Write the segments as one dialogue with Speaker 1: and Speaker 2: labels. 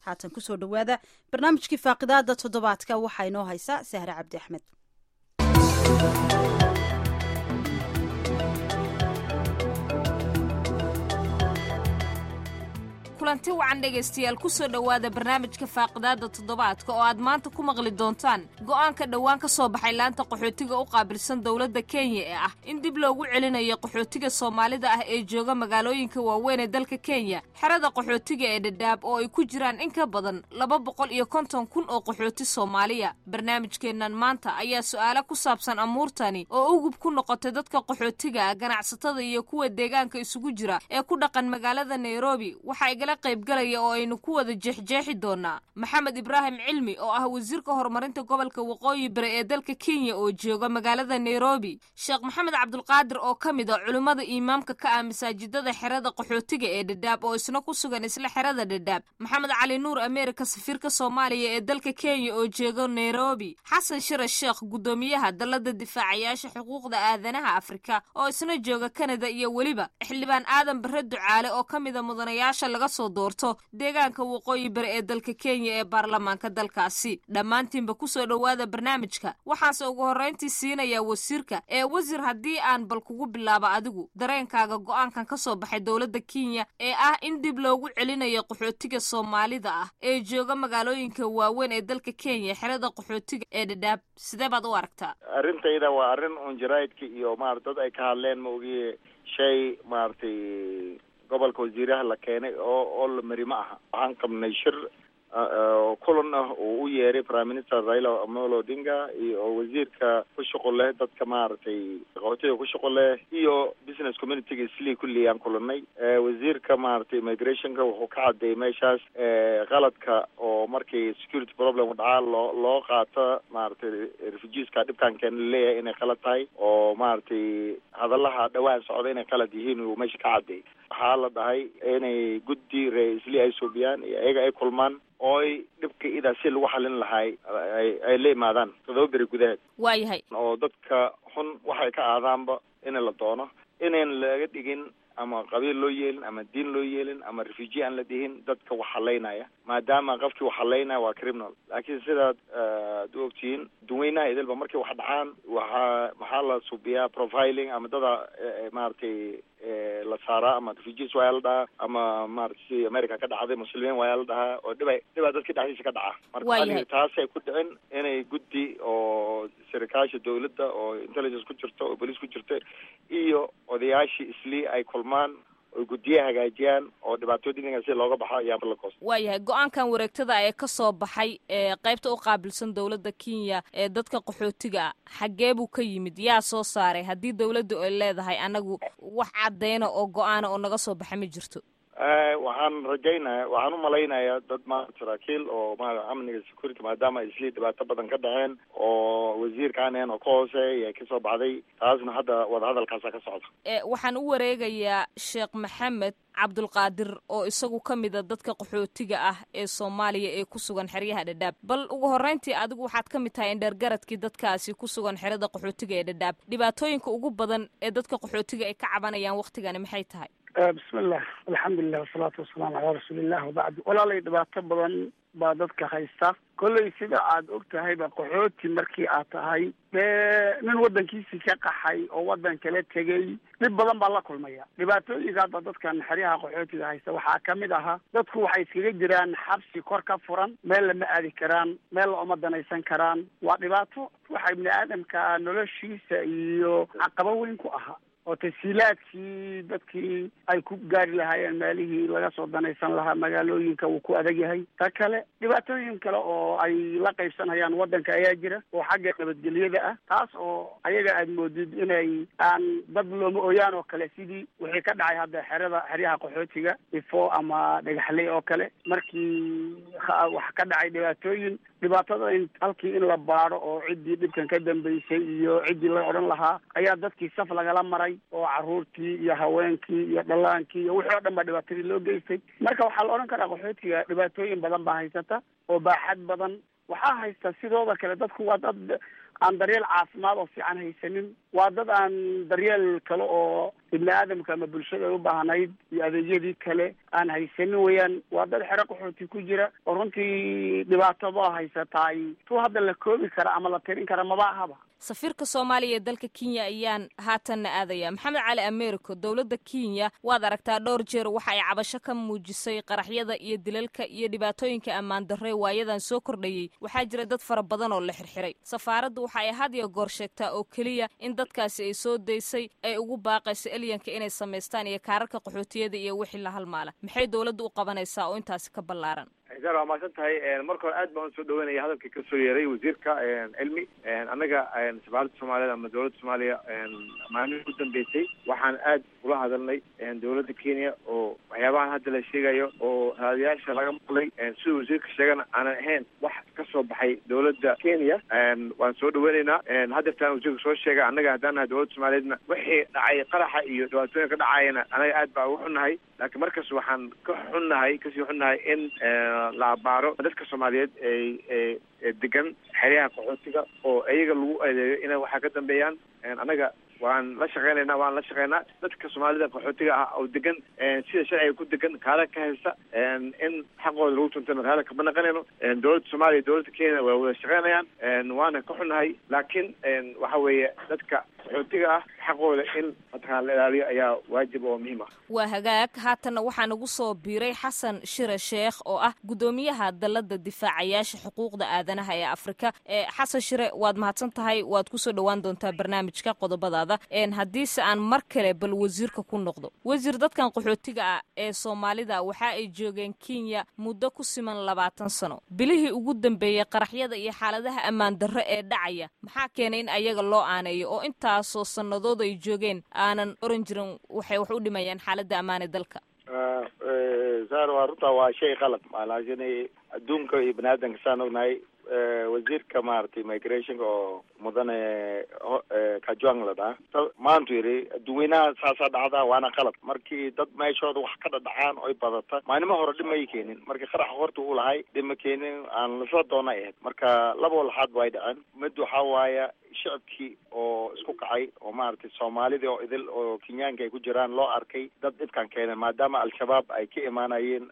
Speaker 1: haatan kusoo dhowaada barnaamijkii faaqidaada toddobaadka waxaa inoo haysa sahre cabdi axmed
Speaker 2: kulanti wacan dhegaystayaal kusoo dhowaada barnaamijka faaqidaada toddobaadka oo aad maanta ku maqli doontaan go'aanka dhowaan ka soo baxay laanta qaxootiga u qaabilsan dowladda kenya ee ah in dib loogu celinayo qaxootiga soomaalida ah ee jooga magaalooyinka waaweyn ee dalka kenya xerada qaxootiga ee dhadhaab oo ay ku jiraan in ka badan laba boqol iyo konton kun oo qaxooti soomaaliya barnaamijkeennan maanta ayaa su'aalo ku saabsan amuurtani oo ugub ku noqotay dadka qaxootiga ganacsatada iyo kuwa deegaanka isugu jira ee ku dhaqan magaalada nairobi waxa qaybgalaya oo aynu ku wada jeexjeexi doonaa maxamed ibraahim cilmi oo ah wasiirka horumarinta gobolka waqooyi bari ee dalka kenya oo jooga magaalada nairobi sheekh maxamed cabdulqaadir oo ka mid a culimmada imaamka ka ah masaajidada xerada qaxootiga ee dhadhaab oo isna ku sugan isla xerada dhadhaab maxamed cali nuur ameerika safiirka soomaaliya ee dalka kenya oo jooga nairobi xasan shira sheekh guddoomiyaha dalada difaacayaasha xuquuqda aadanaha afrika oo isna jooga kanada iyo weliba xildhibaan aadan bare ducaale oo ka mida mudanayaasha laga doorto deegaanka waqooyi bari ee dalka kenya ee baarlamaanka dalkaasi dhammaantiinba kusoo dhowaada barnaamijka waxaase ugu horrayntii siinayaa wasiirka ee wasiir haddii aan bal kugu bilaabo adigu dareenkaaga go'aankan ka soo baxay dowladda kenya ee ah in dib loogu celinayo qaxootiga soomaalida ah ee jooga magaalooyinka waaweyn ee dalka kenya xerada qaxootiga ee dhadhaab sidee baad u aragtaa
Speaker 3: arrintayda waa arrin un jaraa'idka iyo maarata dad ay ka hadleen ma ogiye shay maaragtay gobolka wasiiraha la keenay oo oo la mari ma aha waxaan qabnay shir kulan ah oo u yeeray prime minister raila amolo odinga iyo wasiirka ku shuqul leh dadka maaragtay qaxootiga ku shuqul leh iyo business communityga islii kulli aan kulanay wasiirka maaragtay immigrationka wuxuu ka cadeeyay meeshaas qaladka oo markii security problem dhacaa loo loo qaato maaragtay refugeeska dhibkaan keena laleeyahay inay qalad tahay oo maaragtay hadalaha dhawaan socda inay qalad yihiin uu meesha ka cadeeyay waxaa la dhahay inay guddi ree islii ay suubiyaan iyo iyaga ay kulmaan ooy dhibka idaa si lagu xalin lahay ay ay la imaadaan todoba beri gudaheed
Speaker 2: waayahay
Speaker 3: oo dadka xun waxay ka aadaanba in la doono inayn laga dhigin ama qabiil loo yeelin ama diin loo yeelin ama refugee aan la dhihin dadka wax halaynaya maadaama qofkii wax halaynaya waa criminal laakiin sidaad ad u ogtihiin duweynaha idilba markay wax dhacaan waxaa maxaa la subiyaa profiling ama dada maaragtay la saaraa ama refugees waaya la dhahaa ama maarata si america ka dhacday muslimiin waaya la dhahaa oo dhiba dhibaa dadka dhexdiisa ka dhaca marka aniga taasay ku dhicin inay guddi oo sarikaasha dawladda oo intelligence ku jirto oo bolice ku jirto iyo odayaashii islii ay kulmaan oy guddiye hagaajiyaan oo dhibaatooyinka si looga baxo ayaa la goos
Speaker 2: waayahay go-aankan wareegtada ee ka soo baxay ee qaybta u qaabilsan dowladda kenya ee dadka qaxootiga ah xaggee buu ka yimid yaa soo saaray haddii dowladdu ay leedahay anagu wax caddeyna oo go-aana oo naga soo baxa ma jirto
Speaker 3: waxaan rajaynaya waxaan umalaynayaa dad maarata saraakiil oo maarata amniga security maadaama islii dhibaato badan ka dhaceen oo wasiirkaan een oo ka hooseeya ay kasoo baxday taasna hadda wadahadalkaasa ka socda
Speaker 2: waxaan u wareegayaa sheekh maxamed cabdulqaadir oo isagu ka mida dadka qaxootiga ah ee soomaaliya ee ku sugan xeryaha dhadhaab bal ugu horreyntii adigu waxaad ka mid tahay indheergaradkii dadkaasi ku sugan xerada qaxootiga ee dhadhaab dhibaatooyinka ugu badan ee dadka qaxootiga ay ka cabanayaan waktigani maxay tahay
Speaker 4: bismillah alxamdulilah wasalaatu wasalaamu calaa rasuulillah wabacdu walaalay dhibaato badan baa dadka haysta kolley sida aad og tahayba qaxooti markii aad tahay dee nin waddankiisii ka qaxay oo waddan kala tegey dhib badan baa la kulmaya dhibaatooyinka hadda dadkan xeryaha qaxootiga haysta waxaa ka mid ahaa dadku waxay iskaga jiraan xabsi kor ka furan meel lama aadi karaan meel la uma danaysan karaan waa dhibaato waxa ibni aadamka noloshiisa iyo caqabo weyn ku ahaa oo tasiilaadkii dadkii ay ku gaari lahaayeen meelihii laga soo danaysan lahaa magaalooyinka wuu ku adag yahay ta kale dhibaatooyin kale oo ay la qaybsanayaan waddanka ayaa jira oo xagga nabadgelyada ah taas oo ayaga aad moodid inay aan dad looma ooyaan oo kale sidii wixii ka dhacay hadda xerada xeryaha qaxootiga ifo ama dhagaxley oo kale markii wax ka dhacay dhibaatooyin dhibaatada in halkii in la baado oo ciddii dhibkan ka dambeysay iyo ciddii la odhan lahaa ayaa dadkii saf lagala maray oo caruurtii iyo haweenkii iyo dhallaankii iyo wixii oo dhan baa dhibaatadii loo geystay marka waxaa la odhan karaa qaxootiga dhibaatooyin badan baa haysata oo baaxad badan waxaa haysta sidooda kale dadku waa dad aan daryeel caafimaad oo fiican haysanin waa dad aan daryeel kale oo ibni aadamka ama bulshada ay u baahnayd iyo adeegyadii kale aan haysanin weeyaan waa dad xero qaxooti ku jira oo runtii dhibaatado haysataay tu hadda la koobi kara ama la tirin kara maba ahaba
Speaker 2: safiirka soomaaliya ee dalka kenya ayaan haatanna aadaya maxamed cali americo dowladda kenya waad aragtaa dhowr jeer waxa ay cabasho ka muujisay qaraxyada iyo dilalka iyo dhibaatooyinka ammaan darre waayadan soo kordhayey waxaa jira dad fara badan oo la xirxiray safaaraddu waxa ay had iyo goor sheegtaa oo keliya in dadkaasi ay soo daysay ay ugu baaqayso elyanka inay samaystaan iyo kaararka qaxootiyada iyo wixii la halmaala maxay dowladda u qabanaysaa oo intaasi ka ballaaran
Speaker 5: xisaan waa mahadsan tahay marka hore aad baan usoo dhaweynaya hadalkii kasoo yeeray wasiirka cilmi annaga safaaradda soomaaliyeed ama dowladda soomaaliya maalmihii u dambeysay waxaan aad ula hadalnay dowladda kenya oo waxyaabahan hadda la sheegayo oo raadiyaasha laga maqlay sida wasiirka sheegana aanan ahayn wax ka soo baxay dowladda kenya waan soo dhaweyneynaa hadeertaan wasiirka soo sheegay annaga haddaan nahay dowladda soomaaliyeedna wixii dhacay qaraxa iyo dhibaatooyinka dhacayana anaga aad baa ugu xunnahay laakiin markas waxaan ka xunnahay kasii xunnahay in la abaaro dadka soomaaliyeed ay degan xeryaha qaxootiga oo iyaga lagu adeeyo inay waxaa ka dambeeyaan annaga waan la shaqeynayna waan la shaqeynaa dadka soomaalida qaxootiga ah oo degan sida sharciga ku degan kaala ka haysta in xaqooda lagu tuntana kaala kama naqanayno dowladda soomaaliya dowladda kenya waa wada shaqeynayaan waana ka xunnahay laakiin waxa weeye dadka qaxootiga ah xaqooda in mataqana la ilaaliyo ayaa waajib oo muhiim ah
Speaker 2: waa hagaag haatanna waxaa nagu soo biiray xasan shire sheekh oo ah guddoomiyaha dalladda difaacayaasha xuquuqda aadanaha ee afrika xasan shire waad mahadsan tahay waad kusoo dhowaan doontaa barnaamijka qodobadaada haddiise aan mar kale bal wasiirka ku noqdo wasiir dadkan qaxootiga ah ee soomaalida waxa ay joogeen kenya muddo ku siman labaatan sano bilihii ugu dambeeyey qaraxyada iyo xaaladaha ammaan darro ee dhacaya maxaa keenay in ayaga loo aaneeyo oo intaasoo sannadood ay joogeen aanan oran jirin waxay wax u dhimayaan xaaladda ammaane dalka
Speaker 3: sar waa runtaa waa shay qalad laakiin adduunka iyo bani aadamka saan ognahay wasiirka maaragtay migrationka oo mudane kajuang la dhaha maantu yidhi dadweynaha saasaa dhacdaa waana qalad markii dad meeshooda wax ka dhadhacaan oy badata maalimo hore dhib may keenin markii qaraxa horta uu lahay dhib ma keenin aan lasoo doona ahayd marka laba walxaad way dhaceen mid waxaa waaya shicibkii oo isku kacay oo maaragtay soomaalidii oo idil oo kenyaanka ay ku jiraan loo arkay dad dhibkan keenay maadaama al-shabaab ay ka imaanayeen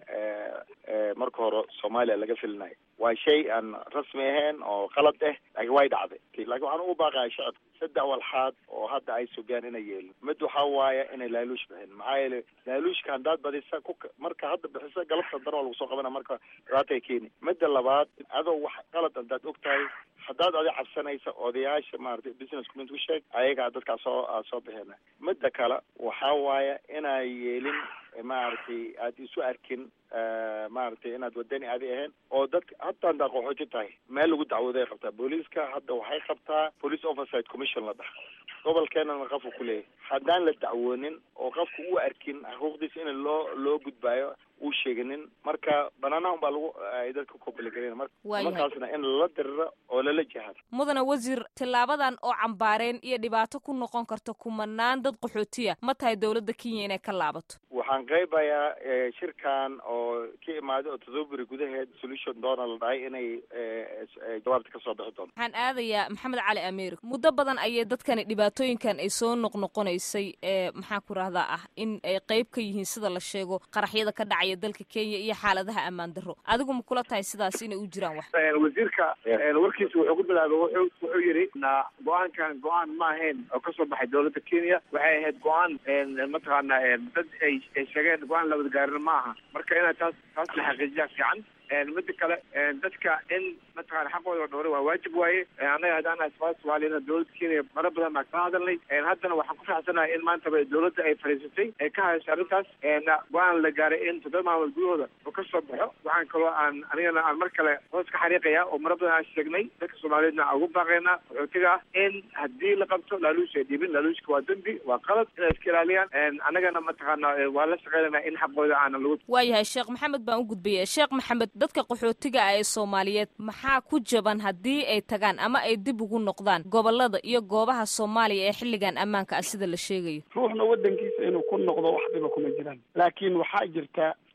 Speaker 3: marka hore soomaaliya laga filinayo waa shay aan rasmi ahayn oo qalad ah laakiin way dhacday laakiin waxaan ugu baaqaya shicibka saddex walxaad oo hadda ay sugaan inay yeelin mid waxaa waaya inay laaluush bixin maxaa yeelay laaluushka haddaad badisa ku marka hadda bixisa galabta dar waa lagu soo qabana marka dhibaatay keeni midda labaad adoo wax qalad haddaad og tahay haddaad adi cabsanaysa odayaasha maaragtay business community u sheeg ayagaa dadkaa soo soo bixina midda kale waxaa waaya inay yeelin maaragtay aad isu arkin maaragtay inaad wadani aadi ahayn oo dadka hataa haddaad qaxooti tahay meel lagu dacwooday qabtaa booliiska hadda waxay qabtaa police oversight commission la dhaha gobolkeenana qofka ku leeyahay haddaan la dacwoonin oo qofka u arkin xuquuqdiisa in loo loo gudbaayo uu sheeganin marka banaanaha un baa lagu ay dadka kobligareyn markaasna in lala diriro oo lala jihaado
Speaker 2: mudane wasiir tillaabadan oo cambaareen iyo dhibaato ku noqon karta kumanaan dad qaxootiya ma tahay dowladda kenya inay ka laabato
Speaker 3: waxaan qaybayaa shirkan oo ka imaaday oo todoba beri gudaheed solution doona la dhahay inay jawaabta kasoo bixi doonto
Speaker 2: waxaan aadayaa maxamed cali america muddo badan ayay dadkani dhibaatooyinkan ay soo noqnoqonaysay ee maxaa ku rahdaa ah in ay qayb ka yihiin sida la sheego qaraxyada ka dhacaya dalka kenya iyo xaaladaha ammaan darro adigu ma kula tahay sidaas inay u jiraan wax
Speaker 5: wasiirka warkiisa wuxuu ku bilaabay wuxuu wuxuu yidhi na go-aankan go-aan ma ahayn oo kasoo baxay dowladda kenya waxay ahayd go-aan mataqaana dad ay ay sheegeen go-aan labada gaarina ma aha marka inaad taas taas la xaqiijiyaa fiican mida kale dadka in mataqana xaqooda dhowray waa waajib waaye annaga haddaan asmaa soomaaliyana dowladda kenya mara badan baan kala hadalnay haddana waxaan ku faraxsanahay in maantaba dowladda ay fadhiisatay ay ka hayso arrintaas go-aan la gaaray in toddoba maalmood gudahooda oo ka soo baxo waxaan kaloo aan anigana aan mar kale hoos ka xariiqaya oo mara badan aan sheegnay dadka soomaaliyeedna aan ugu baaqaynaa qaxootiga ah in haddii la qabto laaluush ay dhibin laaluushka waa dembi waa qalad inay iska ilaaliyaan annagana mataqaana waa la shaqeynayna in xaqooda aanan lagu
Speaker 2: waayahay sheekh maxamed baan u gudbaya sheekh maxamed dadka qaxootiga ah ee soomaaliyeed maxaa ku jaban haddii ay tagaan ama ay dib ugu noqdaan gobolada iyo goobaha soomaaliya ee xilligan ammaanka ah sida la sheegayo
Speaker 4: ruuxna waddankiisa inuu ku noqdo wax dhiba kuma jiraan laakiin waxaa jirta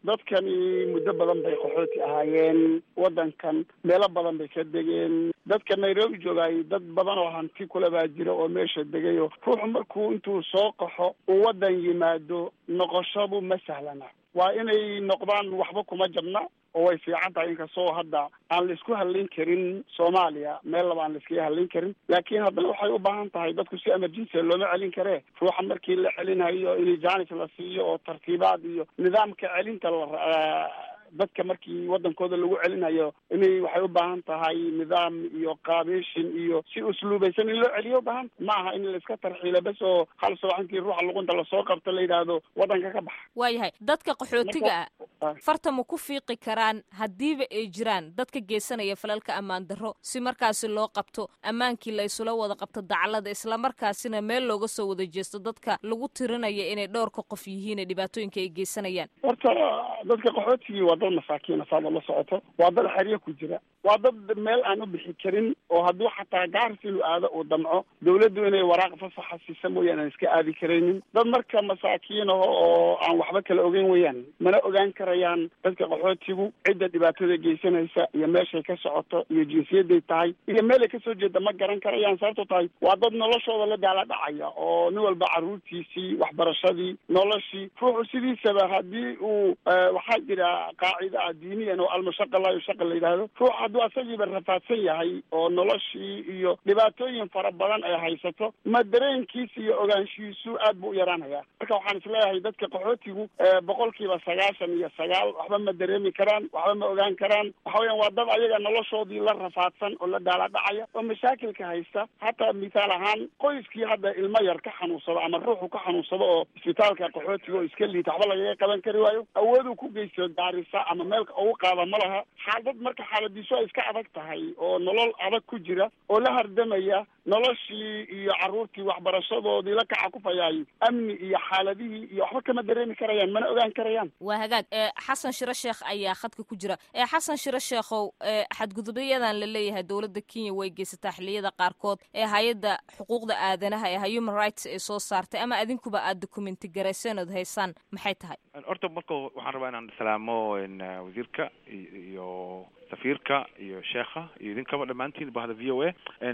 Speaker 4: dadkani muddo badan bay qaxooti ahaayeen waddankan meelo badan bay ka degeen dadka nairobi joogaay dad badan oo hanti kule baa jira oo meesha degayo ruuxu markuu intuu soo qaxo uu waddan yimaado noqoshadu ma sahlana waa inay noqdaan waxba kuma jabna oo way fiican tahay inkastoo hadda aan la isku hadlayn karin soomaaliya meel laba aan la iskaga hadlayn karin laakiin haddana waxay u baahan tahay dadku si emergency looma celin karee ruuxa markii la celinayo in janis la siiyo oo tartiibaad iyo nidaamka celinta la dadka markii waddankooda lagu celinayo inay waxay u baahan tahay nidaam iyo qaabeeshin iyo si usluubaysan in loo celiyo ubaahan ma aha in la iska tarxiilo bes oo hal subaxintii ruuxa luqunta lasoo qabto la yidhaahdo waddanka ka baxa
Speaker 2: waayahay dadka qaxootiga ah farta ma ku fiiqi karaan haddiiba ay jiraan dadka geysanaya falalka ammaan darro si markaasi loo qabto ammaankii la isula wada qabto daclada islamarkaasina meel looga soo wada jeesto dadka lagu tirinaya inay dhowrka qof yihiin ee dhibaatooyinka ay geysanayaan
Speaker 4: horta dadka qaxootigii waa dad masaakiina saada la socoto waa dad xeryo ku jira waa dad meel aan u bixi karin oo hadduu xataa gaaris inuu aado uu damco dawladdu inay waraaq fasaxa siisa mooyaan aan iska aadi karaynin dad marka masaakiin aho oo aan waxba kala ogeyn weyaan mana ogaan karayaan dadka qaxootigu cidda dhibaatada geysanaysa iyo meeshay ka socoto iyo jinsiyadday tahay iyo meelay kasoo jeeda ma garan karayaan sababto tahay waa dad noloshooda la daala dhacaya oo nin walba carruurtiisii waxbarashadii noloshii ruuxu sidiisaba haddii uu waxaa jira qaacida ah diiniyan oo almashaqa laa yushaqa la yidhaahdo ruux hadduu asagiiba rafaadsan yahay oo noloshii iyo dhibaatooyin fara badan ay haysato ma dareenkiisa iyo ogaanshihiisu aad buu u yaraanaya marka waxaan isleeyahay dadka qaxootigu boqolkiiba sagaashan iyo sagaal waxba ma dareemi karaan waxba ma ogaan karaan waxa weeyaan waa dad ayaga noloshoodii la rafaadsan oo la daala-dhacaya oo mashaakilka haysta hataa mithaal ahaan qoyskii hadda ilmo yar ka xanuunsado ama ruuxu ka xanuunsado oo isbitaalka qaxootiga oo iska liita waxba lagaga qaban kari waayo awooduu ku geysto gaarisa ama meelka ugu qaada ma laha xaalad marka xaaladiisu ay iska adag tahay oo nolol adag ku jira oo la hardamaya noloshii iyo carruurtii waxbarashadoodii la kaca kufayaay amni iyo xaaladihii iyo waxba kama dareemi karayaan mana ogaan karayaan
Speaker 2: waa hagaag xasan shiro sheekh ayaa khadka ku jira xasan shiro sheekhow xadgudubyadan la leeyahay dowladda kenya way geysataa xiliyada qaarkood ee hay-adda xuquuqda aadanaha ee human rights ay soo saartay ama adinkuba aad documenti garayseen ood haysaan maxay tahay
Speaker 6: horta marka waxaan rabaa inaan salaamo wasiirka iyo safiirka iyo sheekha iyo idinkaba dhammaantiin bahda v o a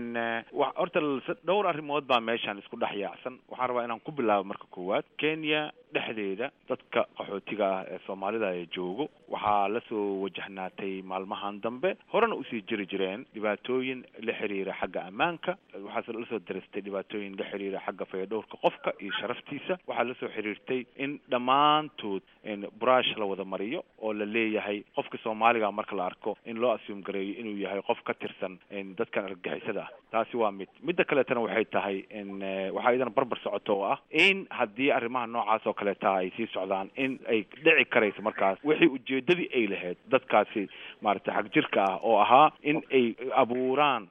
Speaker 6: wa horta dhowr arrimood baa meeshaan isku dhex yaacsan waxaan rabaa inaan ku bilaabo marka koowaad kenya dhexdeeda dadka qaxootiga ah ee soomaalida ee joogo waxaa lasoo wajahnaatay maalmahan dambe horena usii jiri jireen dhibaatooyin la xiriira xagga ammaanka waxaase lasoo daristay dhibaatooyin la xiriira xagga fayadhowrka qofka iyo sharaftiisa waxaa lasoo xiriirtay in dhammaantood brush la wada mariyo oo la leeyahay qofka soomaaliga marka la arko in loo assuum gareeyo inuu yahay qof ka tirsan dadkan argagixisada ah taasi waa mid midda kaleetana waxay tahay waxaa idana barbar socoto oo ah in haddii arrimaha noocaas oo kaleeta ay sii socdaan in ay dhici karayso markaas wixii ujeedadii ay lahayd dadkaasi maaragtay xag jirka ah oo ahaa in ay abuuraan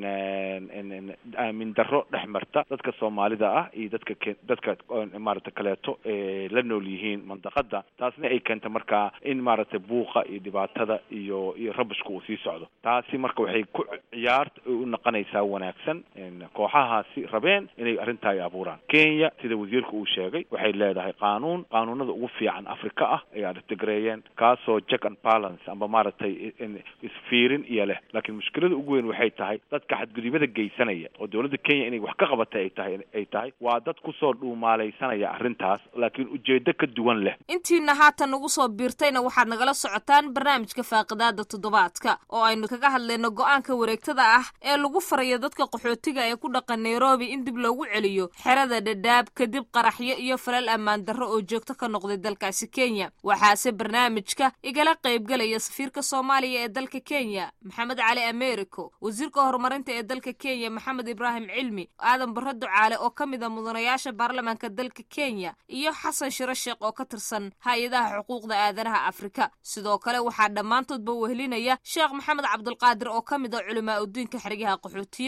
Speaker 6: aamin darro dhex marta dadka soomaalida ah iyo dadka ke dadka maaragtay kaleeto ee la nool yihiin mandaqada taasna ay keenta markaa in maaragtay buuqa iyo dhibaatada iyo iyo rabashka uu sii socdo taasi marka waxay ku ciyaarta u noqonaysaa wanaagsan kooxahaasi rabeen inay arrintaa ay abuuraan kenya sida wasiirka uu sheegay waxay leedahay qaanuun qaanuunada ugu fiican afrika ah ay artigareeyeen kaasoo jack and balance amba maaragtay isfiirin iyo leh laakiin mushkilada ugu weyn waxay tahay dadka xadgudubada geysanaya oo dowladda kenya inay wax ka qabatay ay tahay ay tahay waa dad kusoo dhuumaalaysanaya arrintaas laakiin ujeedo ka duwan leh
Speaker 2: intiina haatan nagu soo biirtayna waxaad nagala socotaan barnaamijka faaqidaada toddobaadka oo aynu kaga hadlayno go-aanka wareegtada ah ee lagu farayo dadka qaxootiga ee ku dhaqan nairobi in dib loogu celiyo xerada dhadhaab kadib qaraxyo iyo falal ammaan darro oo joogto ka noqday dalkaasi kenya waxaase barnaamijka igala qaybgalaya safiirka soomaaliya ee dalka kenya maxamed cali americo wasiirka horumarinta ee dalka kenya maxamed ibraahim cilmi aadan barre ducaale oo ka mid a mudanayaasha baarlamaanka dalka kenya iyo xasan shiro sheekh oo ka tirsan hay-adaha xuquuqda aadanaha afrika sidoo kale waxaa dhammaantoodba wehelinaya sheekh maxamed cabdulqaadir oo ka mid a culimaa udiinka xeryaha qaxootiyada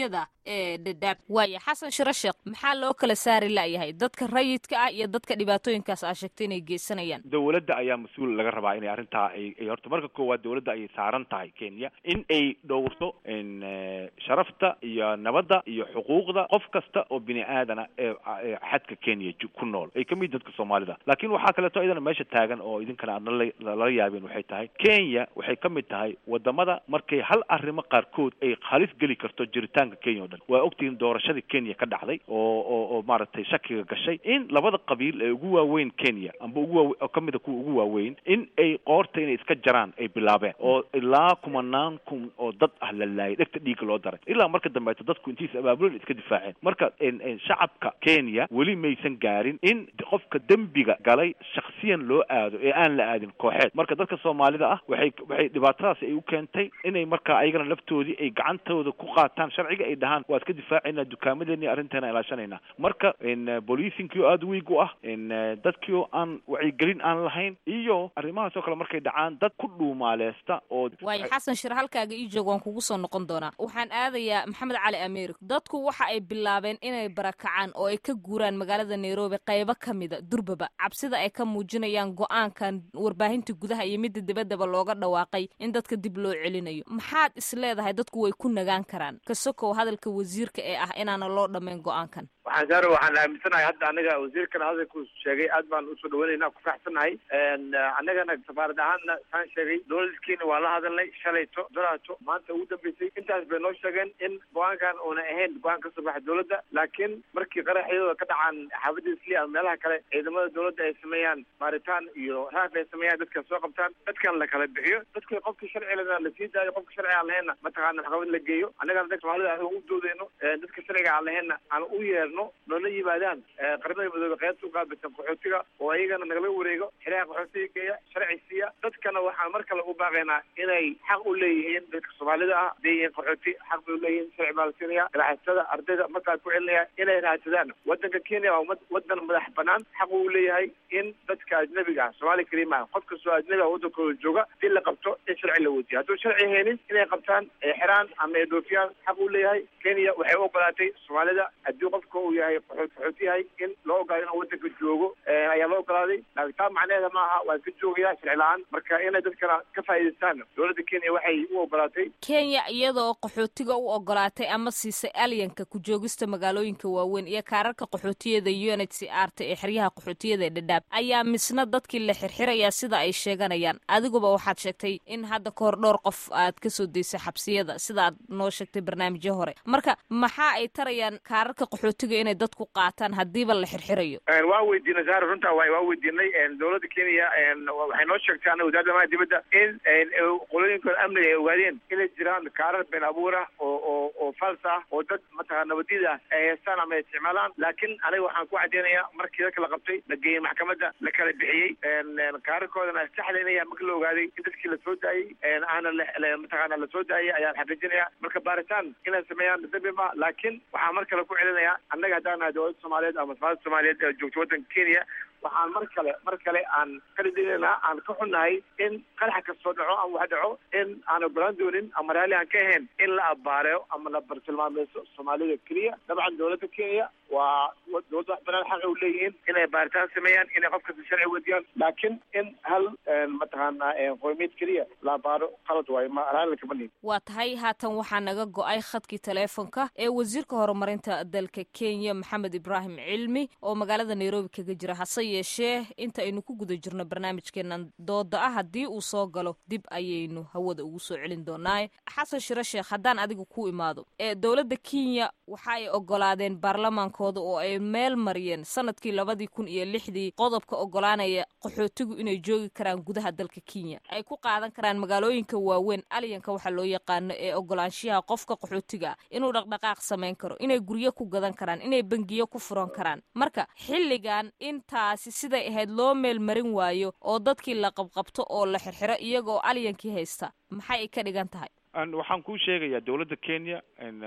Speaker 2: ee dhadhaab waaya xasan shiro sheekh maxaa loo kala saari la'yahay dadka rayidka ah iyo dadka dhibaatooyinkaas aa sheegtay inay geysanayaan
Speaker 6: dowladda ayaa mas-uul laga rabaa inay arrintaa ay ay horta marka koowaad dowladda ayay saaran tahay kenya in ay dhowrto in sharafta iyo nabadda iyo xuquuqda qof kasta oo bini aadana ee ee xadka kenya ju- ku nool ay kamid dadka soomaalida laakiin waxaa kaleeto idana meesha taagan oo idinkana aad nala lala yaabeen waxay tahay kenya waxay ka mid tahay wadamada markay hal arrimo qaarkood ay halis geli karto jiritaanka kenya o dhan waa ogtihiin doorashadii kenya ka dhacday oo oo oo maaragtay shakiga gashay in labada qabiil ee ugu waaweyn kenya amba ugu waawe oo kamida kuwa ugu waaweyn in ay qoorta inay iska jaraan ay bilaabeen oo ilaa kumanaan kun oo dad ah la laayay dhegta dhiigga loo daray ilaa marka dambeeto dadku intiisa abaabulan iska difaaceen marka en- en shacabka kenya weli maysan gaarin in qofka dembiga galay shaksiyan loo aado ee aan la aadin kooxeed marka dadka soomaalida ah waxay waxay dhibaatadaas ay u keentay inay marka ayagana laftoodii ay gacantooda ku qaataan sharciga ay dhahaan waa iska difaacaynaa dukaamadeeni arrinteena ilaashanayna marka en bolicingkii oo aada wiig u ah en dadkii oo aan wacyigelin aan lahayn iyo arrimahaas oo kale markay dhacaan dad ku dhuumaaleesta oo
Speaker 2: waayo xasan shir halkaaga ii joog waan kugu soo noqon doonaa waxaan aadayaa maxamed cali america dadku waxa ay bilaabeen inay barakacaan oo ay ka guuraan magaalada nairobi qaybo ka mida durbaba cabsida ay ka muujinayaan go-aankan warbaahinta gudaha iyo midda dibaddaba looga dhawaaqay in dadka dib loo celinayo maxaad is leedahay dadku way ku nagaan karaan kasokow hadalka wasiirka ee ah inaana loo dhammayn go-aankan
Speaker 5: waxaan saaro waxaan aaminsanahay hadda anaga wasiirkana hadalku sheegay aad baan usoo dhaweynayna ku faraxsanahay annagana safaarad ahaanna saan sheegay dowladkiina waa la hadalnay shalayto doraato maanta ugu dambeysay intaas bay noo sheegeen in go-aankan uuna ahayn go-aan ka soo baxa dowladda laakiin markii qaraxyadooda ka dhacaan xaafadda isli ama meelaha kale ciidamada dowladda ay sameeyaan baaritaan iyo raaf ay sameeyaan dadka soo qabtaan dadkan la kala bixiyo dadka qofkii sharci lena la sii daayo qofka sharci aan lahaynna mataqaana maxkamad la geeyo annagana dadka soomaalida aan u doodeyno dadka sharciga aan lahaynna aan u yeerno noola yimaadaan qaramada midoobe qaybta uqaabilsan qaxootiga oo ayagana nagala wareego xiraha qaxootiga geeya sharci siiya dadkana waxaan mar kale u baaqaynaa inay xaq u leeyihiin dadka soomaalida ah haday yihiin qaxooti xaq bay uleeyihiin sharci baa la siinaya raaxatada ardayda markaa ku celinaya inay raadsadaan wadanka kenya waa umad wadan madax banaan xaq uu leeyahay in dadka ajnabiga ah soomaali kariima ah qof kastoo ajnabi ah wadankooda jooga hadii la qabto in sharci la weydiyo hadduu sharci haynin inay qabtaan ay xiraan ama ay dhoofiyaan xaq uu leeyahay kenya waxay u ogolaatay soomaalida haddii qofka uu yahay qaxoot qaxooti yahay in loo ogolaado inuu wadanka joogo ayaa loo ogolaaday laakiin taa macnaheeda ma aha waan ka joogaya sharci la-aan marka inay dadkana ka faa'iidaystaan dowladda kenya waxay u ogolaatay
Speaker 2: kenya iyadoo qaxootiga u ogolaatay ama siisay alyanka ku joogista magaalooyinka waaweyn iyo kaararka qaxootiyada u n h c r ta ee xeryaha qaxootiyada ee dhadhaab ayaa misna dadkii la xirxirayaa sida ay sheeganayaan adiguba waxaad sheegtay in hadda kahor dhowr qof aad kasoo daysay xabsiyada sida aad noo sheegtay barnaamijyo hore marka maxaa ay tarayaan kaararka qaxootiga inay dadku qaataan haddiiba la xirxirayo
Speaker 5: waa weydiinay saar runta waay waa weydiinay dowladda kenya waxay noo sheegtay ana wasaaradda amaha dibadda in qolooyinkooda amniga ay ogaadeen inay jiraan kaarar been abuur ah oo oo oo fals ah oo dad mataqana nabadida ah ay haystaan ama ay isticmaalaan laakiin aniga waxaan ku cadeynayaa markii dadka la qabtay la geeyey maxkamadda la kala bixiyey kaararkoodana saxda inaya marka la ogaaday in dadkii lasoo daayey aana mataqana lasoo daayey ayaan xaqiijinaya marka baaritaan inay sameeyaan dambi ma laakiin waxaan mar kale ku celinayaa annaga haddaan nahay dowladda soomaaliyeed ama safaaradda soomaaliyeed ee joogta waddanka kenya waxaan mar kale mar kale aan kala digaynaa aan ka xunnahay in qarax kastoo dhaco ama wax dhaco in aan ogolaan doonin ama raalli aan ka ahayn in la abaareyo ama la bartilmaameyso soomaalida keliya dabcan dowladda kenya waa dowladda wax banaan xaqay u leeyihiin inay baaritaan sameeyaan inay qof kasta sharci wadiyaan laakiin in hal mataqaana qoymiyad keliya la abaaro qalad waayo ma raalli kama nihin
Speaker 2: waa tahay haatan waxaa naga go-ay khadkii taleefonka ee wasiirka horumarinta dalka kenya maxamed ibraahim cilmi oo magaalada nairobi kaga jira hase yeeshee inta aynu ku guda jirno barnaamijkeenan dooda ah haddii uu soo galo dib ayaynu hawada ugu soo celin doonaa xasan shiro sheekh haddaan adiga ku imaado ee dowladda kenya waxa ay ogolaadeen baarlamaankooda oo ay meel mariyeen sanadkii labadii kun iyo lixdii qodobka ogolaanaya qaxootigu inay joogi karaan gudaha dalka kenya ay ku qaadan karaan magaalooyinka waaweyn alyanka waxaa loo yaqaano ee ogolaanshiyaha qofka qaxootiga ah inuu dhaqdhaqaaq samayn karo inay guryo ku gadan karaan inay bangiyo ku furan karaan marka xilligan intaasi siday ahayd loo meel marin waayo oo dadkii la qabqabto oo la xirxiro iyagoo alyankii haysta maxay ay ka dhigan tahay
Speaker 6: waxaan kuu sheegayaa dowladda kenya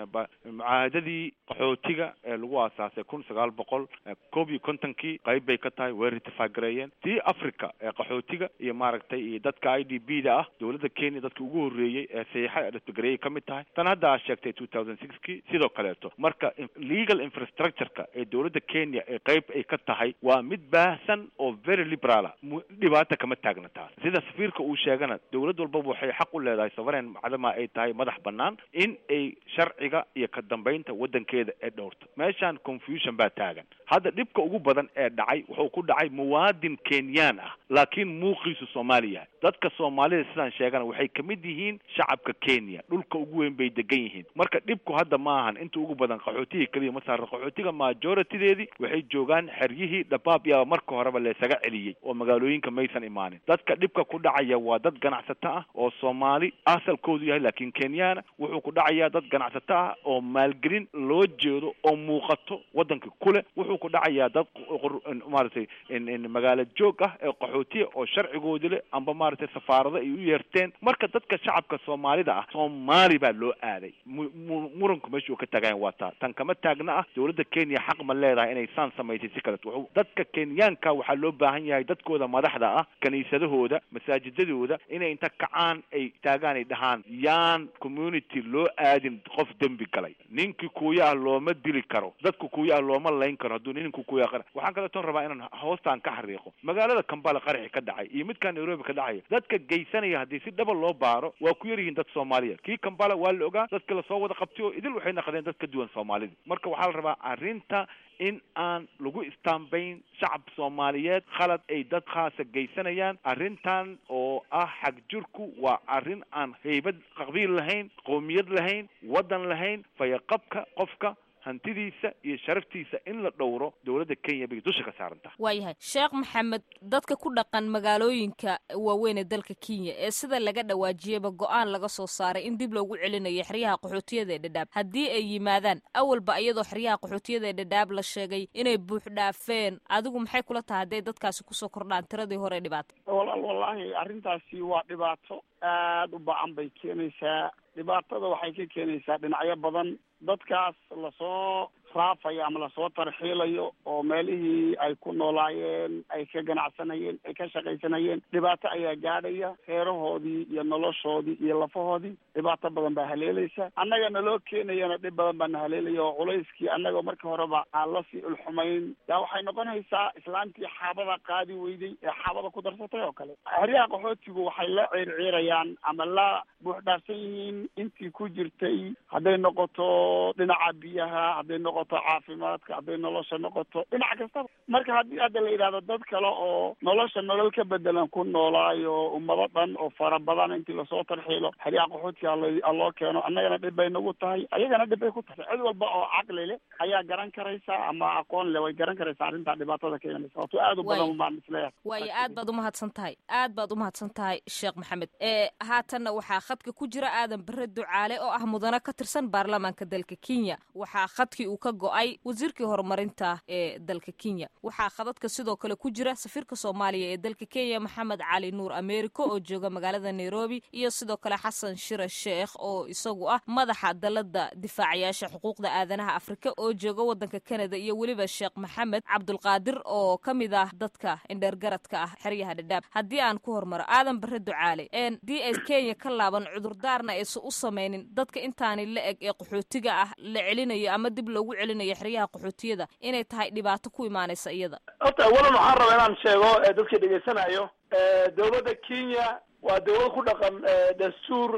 Speaker 6: mucaahadadii qaxootiga ee lagu aasaasay kun sagaal boqol koob iyo kontonkii qayb bay ka tahay way ratifaagareeyeen tii africa ee qaxootiga iyo maaragtay iyo dadka i d b da ah dowladda kenya dadkii ugu horreeyey ee saxiixa ratifagareyay ka mid tahay tan hadda aad sheegtay two thousand sixkii sidoo kaleeto marka legal infrastructureka ee dowladda kenya ee qayb ay ka tahay waa mid baahsan oo very liberala dhibaata kama taagna taas sida safiirka uu sheegana dowlad walbaba waxay xaq u leedahay sovereign macdama ay tahay madax banaan in ay sharciga iyo ka dambeynta waddankeeda ee dhowrto meeshaan confusion baa taagan hadda dhibka ugu badan ee dhacay wuxuu ku dhacay muwaadin kenyaan ah laakiin muuqiisu soomaali yahay dadka soomaalida sidaan sheegana waxay kamid yihiin shacabka kenya dhulka ugu weyn bay degan yihiin marka dhibku hadda ma ahan inta ugu badan qaxootigii keliya ma saara qaxootiga majoritideedii waxay joogaan xeryihii dhabaab yaa marka horeba laysaga celiyey oo magaalooyinka maysan imaanin dadka dhibka ku dhacaya waa dad ganacsato ah oo soomaali asalkoodu yahay laakiin kenyaana wuxuu ku dhacayaa dad ganacsato ah oo maalgelin loo jeedo oo muuqato waddanka kule wuxuu ku dhacayaa dad maaragtay magaalo joog ah ee qaxootiya oo sharcigoodi leh amba maaragtay safaarado ay u yeerteen marka dadka shacabka soomaalida ah soomaali baa loo aaday muranku meeshuu ka taagayan waa taa tan kama taagna ah dowladda kenya xaq ma leedahay inay saan samaysay si kaleto wuxuu dadka kenyaanka waxaa loo baahan yahay dadkooda madaxda ah kaniisadahooda masaajidadooda inay inta kacaan ay taagaan ay dhahaan yaan community loo aadin qof dembi galay ninkii kuuya ah looma dili karo dadka kuuya ah looma layn karo hadduu ninku kuuya qara waxaan kaleeton rabaa inaan hoostaan ka xariiqo magaalada kambala qaraxi ka dhacay iyo midkaan nairobi ka dhacaya dadka geysanaya haddii si dhaba loo baaro waa ku yar yihiin dad soomaaliya kii kambala waa la ogaa dadka lasoo wada qabtay oo idil waxay naqdeen dad ka duwan soomaalida marka waxaa la rabaa arrinta in aan lagu istaambayn shacab soomaaliyeed khalad ay dad khaasa geysanayaan arrintan oo ah xagjirku waa arrin aan haybad qabiil lahayn qowmiyad lahayn waddan lahayn fayaqabka qofka hantidiisa iyo sharaftiisa in la dhowro dowladda kenya bay dusha ka saaran tahay
Speaker 2: waayahay sheekh maxamed dadka ku dhaqan magaalooyinka waaweyn ee dalka kenya ee sida laga dhawaajiyaba go-aan laga soo saaray in dib loogu celinayo xeryaha qaxootiyada ee dhadhaab haddii ay yimaadaan awalba iyadoo xeryaha qaxootiyada ee dhadhaab la sheegay inay buux dhaafeen adigu maxay kula tahay hadday dadkaasi kusoo kordhaan tiradii hore dhibaato
Speaker 4: walaal wallaahi arrintaasi waa dhibaato aada u bacan bay keenaysaa dhibaatada waxay ka keenaysaa dhinacyo badan dadkaas lasoo raafayo ama lasoo tarxiilayo oo meelihii ay ku noolaayeen ay ka ganacsanayeen ay ka shaqaysanayeen dhibaato ayaa gaadhaya reerahoodii iyo noloshoodii iyo lafahoodii dhibaato badan baa haleelaysa annaga naloo keenayana dhib badan baa na haleelaya oo culayskii annagoo markii horeba aan lasii ulxumayn yaa waxay noqonaysaa islaantii xaabada qaadi weyday ee xaabada ku darsatay oo kale xeryaha qaxootigu waxay la ciirciirayaan ama la buuxdhaafsan yihiin intii ku jirtay hadday noqoto dhinaca biyaha hadday noqoto caafimaadka hadday nolosha noqoto dhinac kastaba marka haddii hadda la yidhahdo dad kale oo nolosha nolol ka bedelan ku noolaayo ummado dhan oo fara badan intii lasoo tarxiilo xeryaha qaxootiga aloo keeno annagana dhib bay nagu tahay ayagana dhib bay ku tahay cid walba oo caqli leh ayaa garan karaysa ama aqoon leh way garan karaysaa arrintaa dhibaatada keenaysa wato aada u badan baan isleeyahay
Speaker 2: waayo aad baad umahadsan tahay aad baad umahadsan tahay sheekh maxamed ee haatanna waxaa khadka ku jira aadan bare ducaale oo ah mudane ka tirsan baarlamaanka dalka kenya waxaa khadkii uu ka go-ay wasiirkii horumarinta ee dalka kenya waxaa khadadka sidoo kale ku jira safiirka soomaaliya ee dalka kenya maxamed cali nuur americo oo jooga magaalada nairobi iyo sidoo kale xasan shire sheekh oo isagu ah madaxa dalada difaacayaasha xuquuqda aadanaha afrika oo jooga wadanka canada iyo weliba sheekh maxamed cabdulqaadir oo ka mid ah dadka indheergaradka ah xeryaha dhadhaab haddii aan ku hormaro aadan bare ducaale dii ay kenya ka laaban cudurdaarna aysan u sameynin dadka intaani la eg ee qaxootiga ah la celinayo ama dib loogu celinayo xeryaha qaxootiyada inay tahay dhibaato ku imaanaysa iyada
Speaker 7: horta awalan waxaan rabaa inaan sheego dadka dhegaysanayo dowladda kenya waa dowlad ku dhaqan dastuur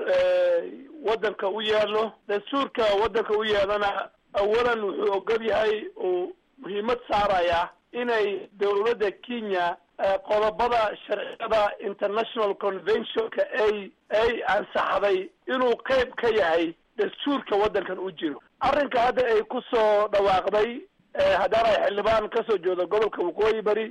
Speaker 7: waddanka u yaalo dastuurka waddanka u yaalana awalan wuxuu ogol yahay uu muhiimad saaraya inay dowladda kenya qodobada sharciyada international conventionka ay ay ansaxday inuu qayb ka yahay dastuurka waddankan u jiro arrinka hadda ay ku soo dhawaaqday haddaan ay xildhibaan kasoo jeedo gobolka waqooyi bari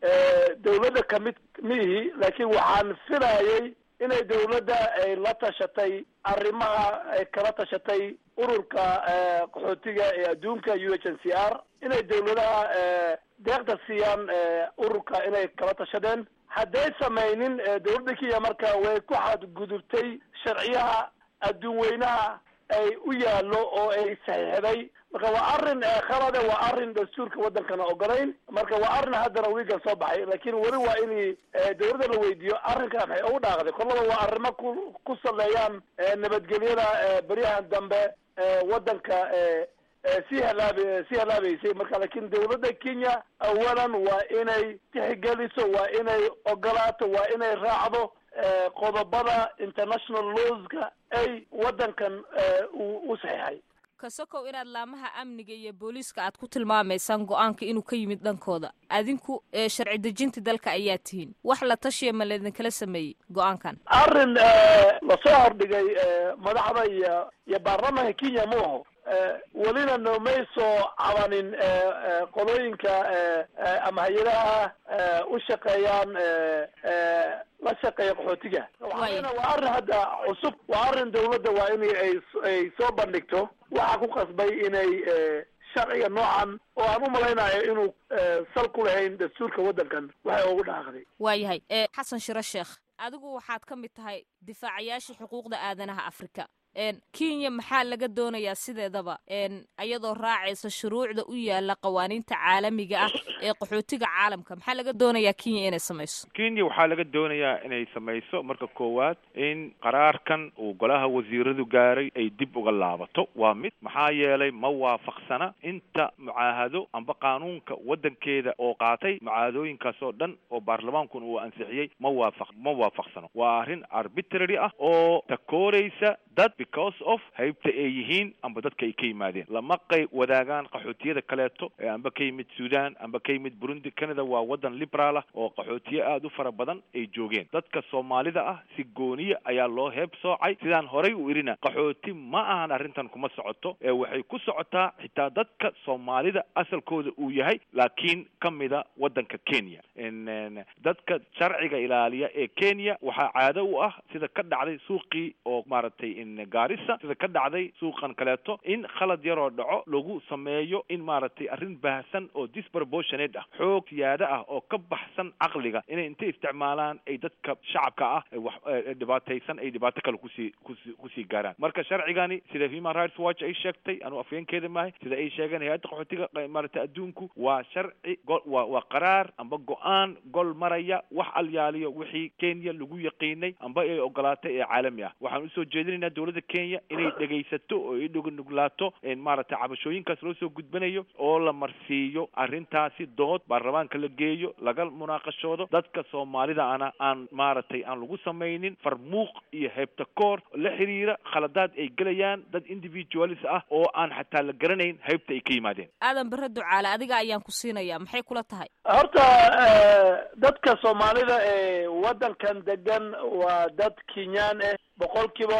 Speaker 7: dowladda kamid miihi laakiin waxaan filayay inay dowladda ay la tashatay arrimaha ay kala tashatay ururka qaxootiga ee adduunka u h n c r inay dowladaha deeqda siiyaan ururka inay kala tashadeen hadday samaynin dowladda kenya marka way ku xadgudubtay sharciyaha adduun weynaha ay u yaallo oo ay saxiixday marka waa arrin khalade waa arrin dastuurka waddankana ogolayn marka waa arrin haddana wiigan soo baxay laakiin weli waa in dawladda la weydiiyo arrinkan waxay ugu dhaaqday kollaba waa arrimo ku ku saleeyaan nabadgelyada beryahan dambe waddanka sii halaab sii halaabeysay marka laakiin dawladda kenya awalan waa inay tixgeliso waa inay ogolaato waa inay raacdo qodobada international lawska ay waddankan u saxiixay
Speaker 2: kasokow inaad laamaha amniga iyo booliiska aad ku tilmaamaysaan go-aanka inuu ka yimid dhankooda adinku sharci dejinta dalka ayaa tihiin wax la tashiya ma laidinkala sameeyey go-aankan
Speaker 7: arrin lasoo hordhigay madaxda iyo iyo baarlamaanka kenya ma aho welina noomay soo cabanin qolooyinka ama hay-adaha u shaqeeyaan la shaqeeya qaxootiga waxaana waa arrin hadda cusub waa arrin dawladda waa in ay ay soo bandhigto waxaa ku qasbay inay sharciga noocan oo aan u malaynayo inuu sal ku lahayn dastuurka waddankan waxay ugu dhaaqday
Speaker 2: waayahay xasan shiro sheekh adigu waxaad ka mid tahay difaacayaashii xuquuqda aadanaha afrika kenya maxaa laga doonayaa sideedaba iyadoo raacaysa shuruucda u yaala qawaaniinta caalamiga ah ee qaxootiga caalamka maxaa laga doonayaa kenya inay samayso
Speaker 6: kenya waxaa laga doonayaa inay samayso marka koowaad in qaraarkan uu golaha wasiiradu gaaray ay dib uga laabato waa mid maxaa yeelay ma waafaqsana inta mucaahado amba qaanuunka waddankeeda oo qaatay mucaahadooyinkaas oo dhan oo baarlamaankuna uu ansixiyey ma waafaq ma waafaqsano waa arrin arbitrary ah oo takooraysa dad because of haybta ay yihiin amba dadka ay ka yimaadeen lama qay wadaagaan qaxootiyada kaleeto ee amba ka yimid sudan amba ka yimid burundi canada waa waddan liberaal ah oo qaxootiye aada u fara badan ay joogeen dadka soomaalida ah si gooniya ayaa loo heeb soocay sidaan horay u idhina qaxooti ma ahan arrintan kuma socoto ee waxay ku socotaa xitaa dadka soomaalida asalkooda uu yahay laakiin ka mida waddanka kenya dadka sharciga ilaaliya ee kenya waxaa caado u ah sida ka dhacday suuqii oo maaragtay gaarisa sida ka dhacday suuqan kaleeto in khalad yaroo dhaco lagu sameeyo in maaragtay arrin baahsan oo disproportionate ah xoog siyaado ah oo ka baxsan caqliga inay intay isticmaalaan ay dadka shacabka ah wax dhibaataysan ay dhibaato kale kusii kusi kusii gaaraan marka sharcigani sida human rights watch ay sheegtay anuu afyeenkeeda maahay sida ay sheegeen hay-adda qaxootiga maaragtay adduunku waa sharci waa waa qaraar amba go-aan gol maraya wax alyaaliyo wixii kenya lagu yaqiinay amba ay ogolaatay ee caalami ah waxaan usoo jeedinaynaa dowladda kenya inay dhegaysato oo ay dhugunuglaato maaragtay cabashooyinkaas loo soo gudbanayo oo la marsiiyo arrintaasi dood baarlamaanka la geeyo laga munaaqashoodo dadka soomaalida ana aan maaragtay aan lagu samaynin farmuuq iyo heybtakoor la xiriira khaladaad ay gelayaan dad individualis ah oo aan xataa la garanayn heybta ay ka yimaadeen
Speaker 2: aadan bare ducaale adiga ayaan ku siinayaa maxay kula tahay
Speaker 7: horta dadka soomaalida ee waddankan degan waa dad kenyaan ah boqolkiiba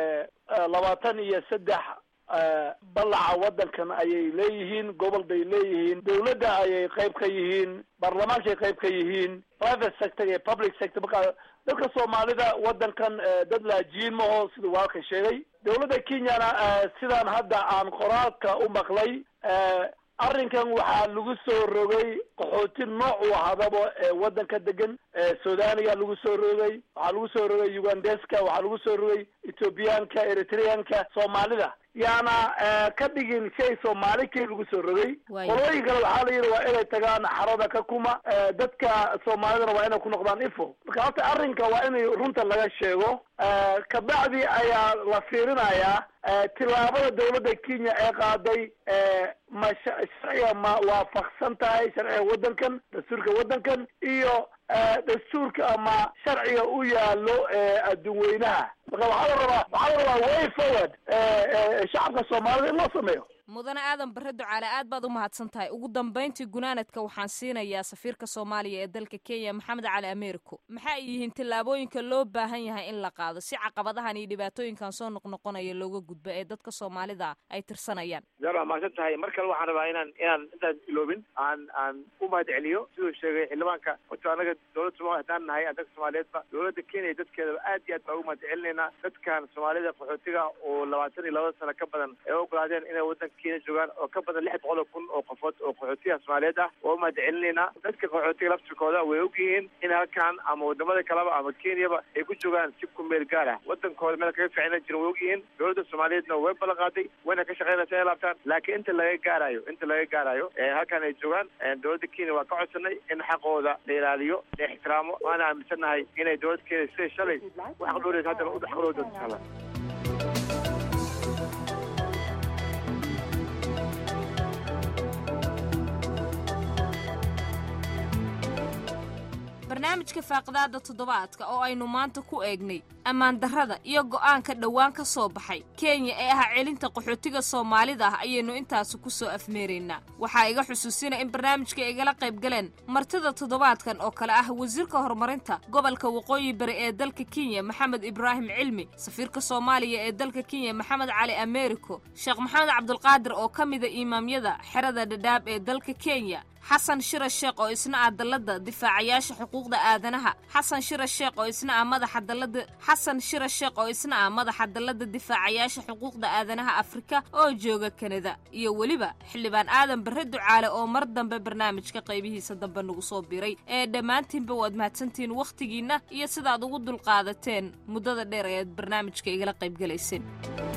Speaker 7: labaatan iyo saddex ballaca waddankan ayay leeyihiin gobol bay leeyihiin dawladda ayay qayb ka yihiin baarlamaankay qayb ka yihiin private sector iyo public sector marka dadka soomaalida waddankan dad laajiin maho siduu waalka sheegay dawladda kenyana sidaan hadda aan qoraalka u maqlay arrinkan waxaa lagu soo rogay qaxooti nooc u ahadaba ee waddanka degan sudaaniga lagu soo rogay waxaa lagu soo rogay ugandeska waxaa lagu soo rogay ethoobiyaanka eritreanka soomaalida yaana ka dhigin shay soomaali keli lagu soo rogay qolooyin kale waxaa la yidhi waa inay tagaan xarada ka kuma dadka soomaalidana waa inay ku noqdaan ifo marka horta arrinka waa in runta laga sheego kabacdi ayaa la fiirinayaa tillaabada dawladda kenya ee qaaday ma sharciga ma waafaqsan tahay sharciga waddankan dastuurka waddankan iyo dastuurka ama sharciga u yaalo adduun weynaha marka waxaa la rabaa waxaa la rabaa way forward shacabka soomaalida in loo sameeyo
Speaker 2: mudane aadan bare ducaale aad baad u mahadsan tahay ugu dambayntii gunaanadka waxaan siinayaa safiirka soomaaliya ee dalka kenya maxamed cali americo maxaa ay yihiin tillaabooyinka loo baahan yahay in la qaado si caqabadahan iyo dhibaatooyinkan soo noqnoqonaya looga gudbo ee dadka soomaalida ay tirsanayaan
Speaker 5: zar waa mahadsan tahay mar kale waxaan rabaa inaan inaan intaan iloobin aan aan u mahad celiyo siduu sheegay xildhibaanka wato anaga dowladda somalia haddaan nahay dadka soomaaliyeedba dowladda kenya dadkeedaba aad iyo aad baa ugu mahad celinaynaa dadkan soomaalida qaxootiga oo labaatan iyo labada sano ka badan ee ogolaadeen inay waddanka kenya joogaan oo ka badan lix boqol oo kun oo qofood oo qaxootiga soomaaliyeed ah waa umahad celinaynaa dadka qaxootiga laftirkooda way ogyihiin in halkan ama wadamada kaleba ama kenyaba ay ku joogaan si ku meel gaar ah wadankooda meel kaga ficina jirin way ogyihiin dowladda soomaaliyeedna way ballan qaaday wayna ka shaqeynaysa inay laabtaan laakiin inta laga gaarayo inta laga gaarayo halkan ay joogaan dowladda kenya waa ka codsanay in xaqooda la ilaaliyo la ixtiraamo waana aaminsannahay inay dowladda kenya siday shalay u xaqdhooreysa haddana u xaqdhoori doonto insha allah
Speaker 2: barnaamijka faaqidaada toddobaadka oo aynu maanta ku eegnay ammaan darrada iyo go'aanka dhowaan ka soo baxay kenya ee ah celinta qaxootiga soomaalida ah ayaynu intaasi ku soo afmeeraynaa waxaa iga xusuusina in barnaamijka igala qayb galeen martida toddobaadkan oo kale ah wasiirka horumarinta gobolka waqooyi bari ee dalka kenya maxamed ibraahim cilmi safiirka soomaaliya ee dalka kenya maxamed cali ameeriko sheekh maxamed cabdulqaadir oo ka mida imaamyada xerada dhadhaab ee dalka kenya xasan shira sheekh oo isna ah dallada difaacayaasha xuquuqda aadanaha xasan shira sheekh oo isna ah madaxa dallada xasan shira sheekh oo isna ah madaxa dallada difaacayaasha xuquuqda aadanaha afrika oo jooga kanada iyo weliba xildhibaan aadan barre ducaale oo mar dambe barnaamijka qaybihiisa dambe nagu soo biray ee dhammaantiinba waad mahadsantihiin wakhtigiinna iyo sidaad ugu dulqaadateen muddada dheer ee aad barnaamijka igala qaybgalayseen